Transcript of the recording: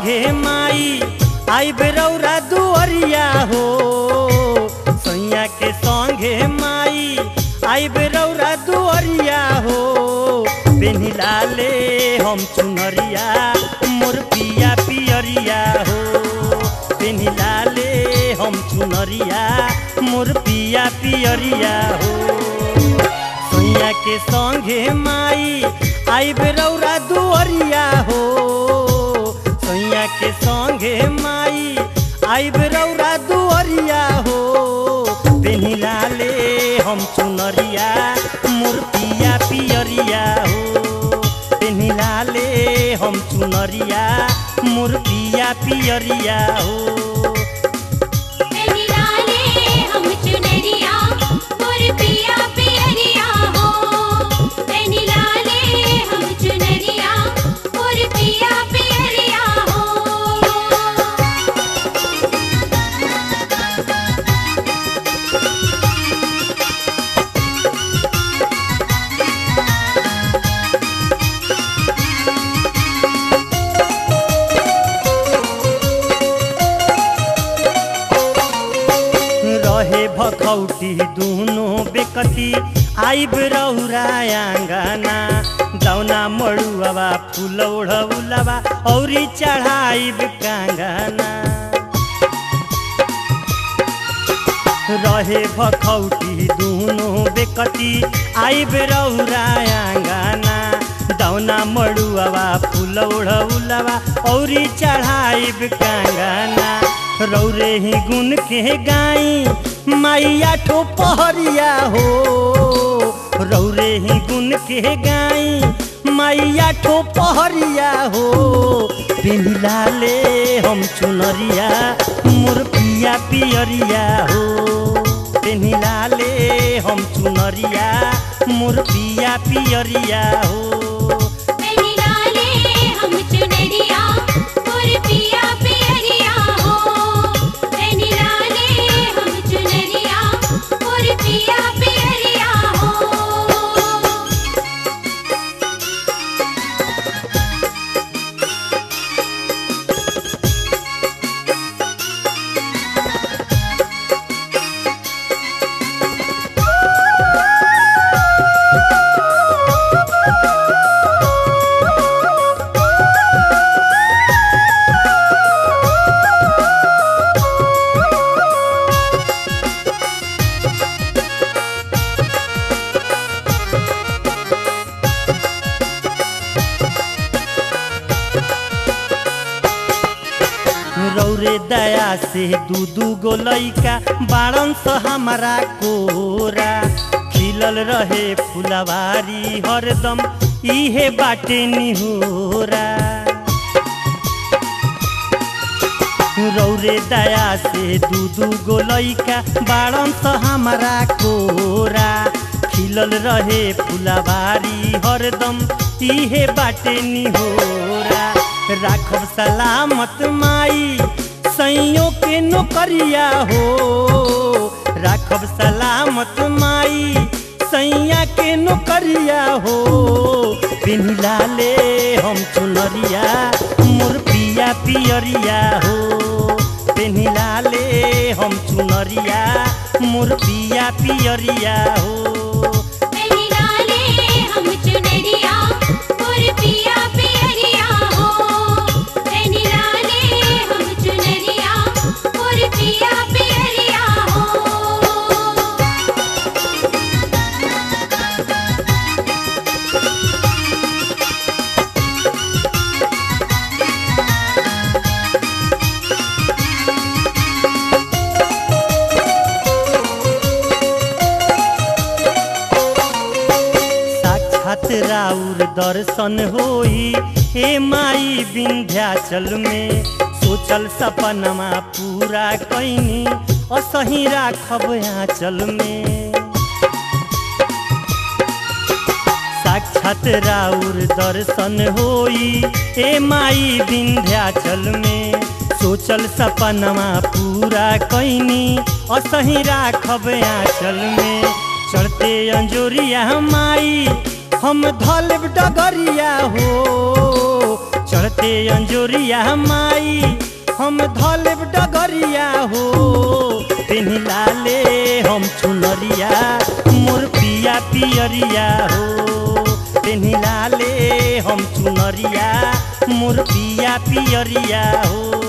संगे माई आई बेरौरा दुअरिया हो सैया के संगे माई आई बेरौरा दुअरिया हो पेनिला ले हम चुनरिया मोर पिया पियरिया हो पेनिला ले हम चुनरिया मोर पिया पियरिया हो सैया के संगे माई आई बेरौरा दुअरिया हो सैया के संगे माई आई बेरौरा दुअरिया हो पेनिला ले हम चुनरिया मोर पिया पियरिया हो पेनिला ले हम चुनरिया मोर पिया पियरिया हो निराले हम चुनरिया मोर पिया पियरिया हो निराले हम चुनरिया मोर पिया पियरिया हो रहे भखौटी दुनो बेकती आइब रौरा आंगना दौना मड़ुआवा फूल ओढ़ौलवा औरी चढ़ाइब कांगना रहे भखौटी दुनो बेकती आइब रौरा आंगना दौना मड़ुआवा फूल ओढ़ौलवा औरी चढ़ाइब कांगना रौरे ही गुन के गाई माइया ठो पहरिया हो रौरे ही गुन के गाई माइया ठो पहरिया हो पिला ले हम चुनरिया मोर पिया पियरिया हो पेनिला ले हम चुनरिया मोर पिया पियरिया हो निराले हम चुनरिया मोर पिया पियरिया हो निराले हम चुनरिया मोर पिया पियरिया हो रौरे दया से दू दू गो लैका बाड़न स हमारा कोरा खिलल रहे फुलवारी हरदम इहे बाटे निहोरा रौरे दया से दू दू गो लैका बाड़न स हमारा कोरा खिलल रहे फुलवारी हरदम इहे बाटे निहोरा राखब सलामत माई सैयों के नौकरिया हो राखब सलामत माई सैया के नौकरिया हो पिन्हिला ले हम चुनरिया मोर पिया पियरिया हो पेन्हिला ले हम चुनरिया मोर पिया पियरिया हो निराले हम चुनरिया मोर पिया पियरिया हो निराले हम चुनरिया मोर पिया पियरिया हो साक्षात राउर दर्शन होई हे माई विंध्याचल में सोचल सपनमा पूरा कैनी असही राखब आंचल में साक्षात राउर दर्शन होई हे माई विंध्याचल में सोचल सपनमा पूरा कैनी असही राखब आंचल में चढ़ते अंजोरिया माई हम धलब डगरिया हो चढ़ते अंजोरिया माई हम धलेब डगरिया हो पेनिला ले हम चुनरिया मोर पिया पियरिया हो पेनिला ले हम चुनरिया मोर पिया पियरिया हो